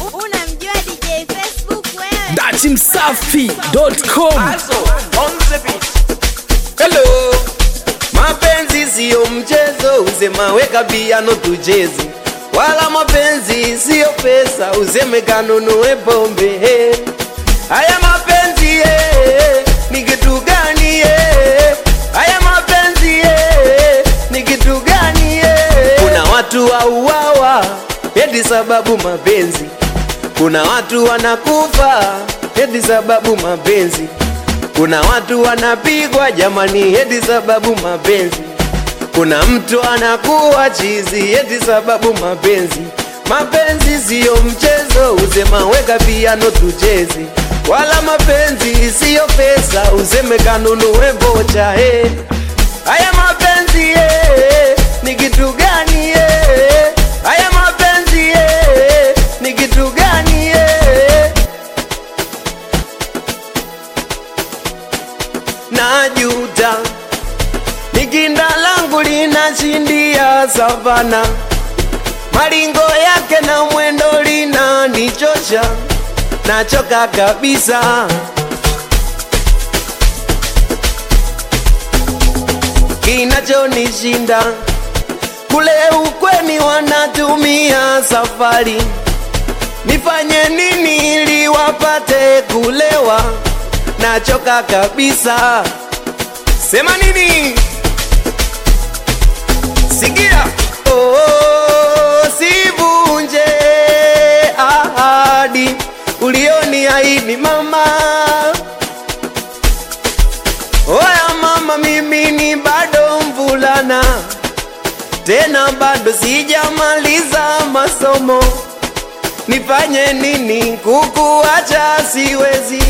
Unamjua DJ Facebook wewe? datimsafi.com Hello, mapenzi siyo mchezo, usema weka piano tucheze, wala mapenzi siyo pesa, useme kanunue pombe. eh. Haya mapenzi eh, ni kitu gani? eh? Haya mapenzi eh, ni kitu gani? eh? Kuna watu wauawa eti sababu mapenzi, kuna watu wanakufa eti sababu mapenzi kuna watu wanapigwa jamani, eti sababu mapenzi. Kuna mtu anakuwa chizi eti sababu mapenzi. Mapenzi siyo mchezo, usema weka piano tucheze, wala mapenzi siyo pesa, useme kanunue vocha. Eh, haya mapenzi eh, ni kitu gani? Eh, haya mapenzi eh, ni kitu gani? Eh, najuta nikinda langu linashindia savana malingo yake na mwendo linanichosha nachoka kabisa kinachonishinda kule ukweni wanatumia safari nifanye nini ili wapate kulewa nachoka kabisa sema nini sikia oh, sivunje ahadi ulioniahidi mama oya mama mimi ni bado mvulana tena bado sijamaliza masomo nifanye nini kukuacha siwezi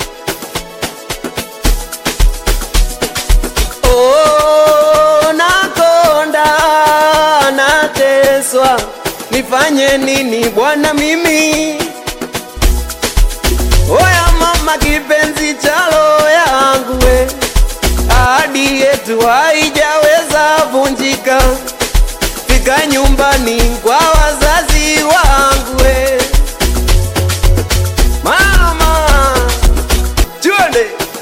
Oh, nakonda nateswa, nifanye nini bwana mimi? Oya mama, kipenzi cha roho yangu we, ahadi yetu haijaweza vunjika, fika nyumbani kwa wazazi wangu we, mama, twende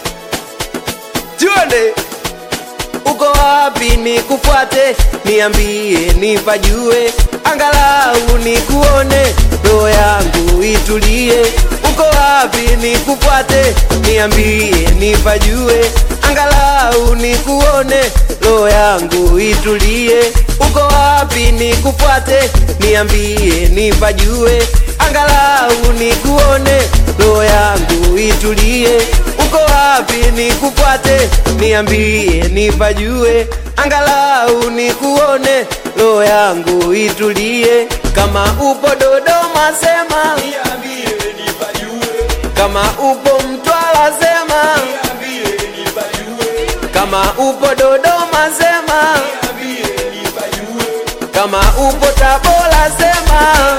twende uko wapi nikufuate, niambie nipajue, angalau nikuone, roho yangu itulie. Uko wapi nikufuate, niambie nipajue, angalau nikuone, roho yangu itulie. Uko wapi nikufuate, niambie nipajue, angalau nikuone, roho yangu itulie. Uko wapi nikufuate, niambie nipajue, angalau nikuone, roho yangu itulie. Kama upo Dodoma sema, kama upo Mtwara sema, kama upo Dodoma sema, kama upo Tabora sema,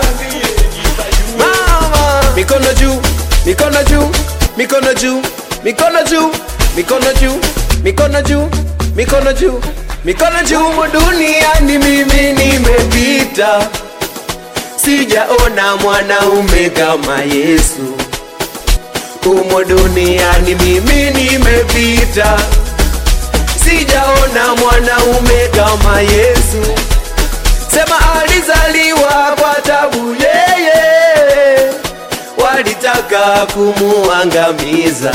mama, mikono juu, mikono juu, mikono juu, mikono juu, mikono juu, mikono juu, mikono juu, mikono juu. Humu duniani mimi nimepita, sijaona mwanaume kama Yesu. Humu duniani mimi nimepita, sijaona mwanaume kama Yesu. Sema alizaliwa kwa tabu yeye, walitaka kumuangamiza,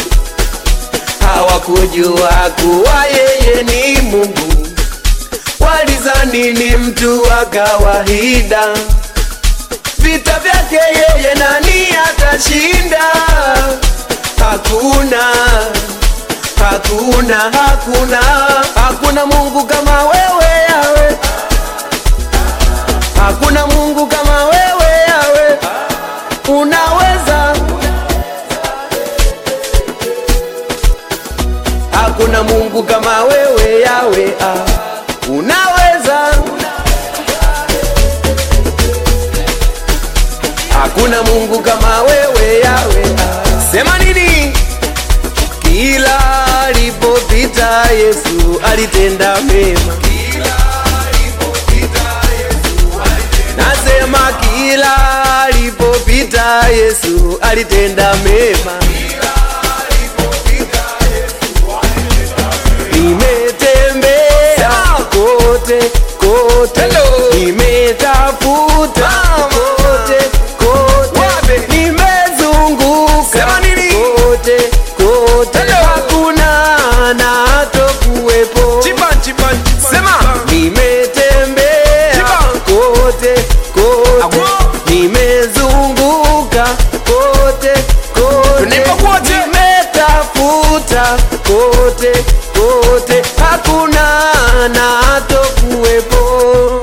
hawakujua kuwa yeye ni Mungu, walizani ni mtu wa kawaida. Vita vyake yeye nani atashinda? Hakuna, hakuna, hakuna, hakuna Mungu kama wewe yawe Hakuna Mungu kama wewe yawe, unaweza. Hakuna Mungu kama wewe yawe, ah, unaweza. Hakuna Mungu kama wewe yawe, ah. Sema nini? Kila alipopita Yesu alitenda mema. Nasema kila alipopita Yesu alitenda mema. Nimetembea kote kote, nimetafuta kote kote, nimezunguka kote kote, hakuna anatokuwepo. Nimetembea kote kote, nimezunguka kote kote, nimetafuta kote kote, hakuna anatokuwepo.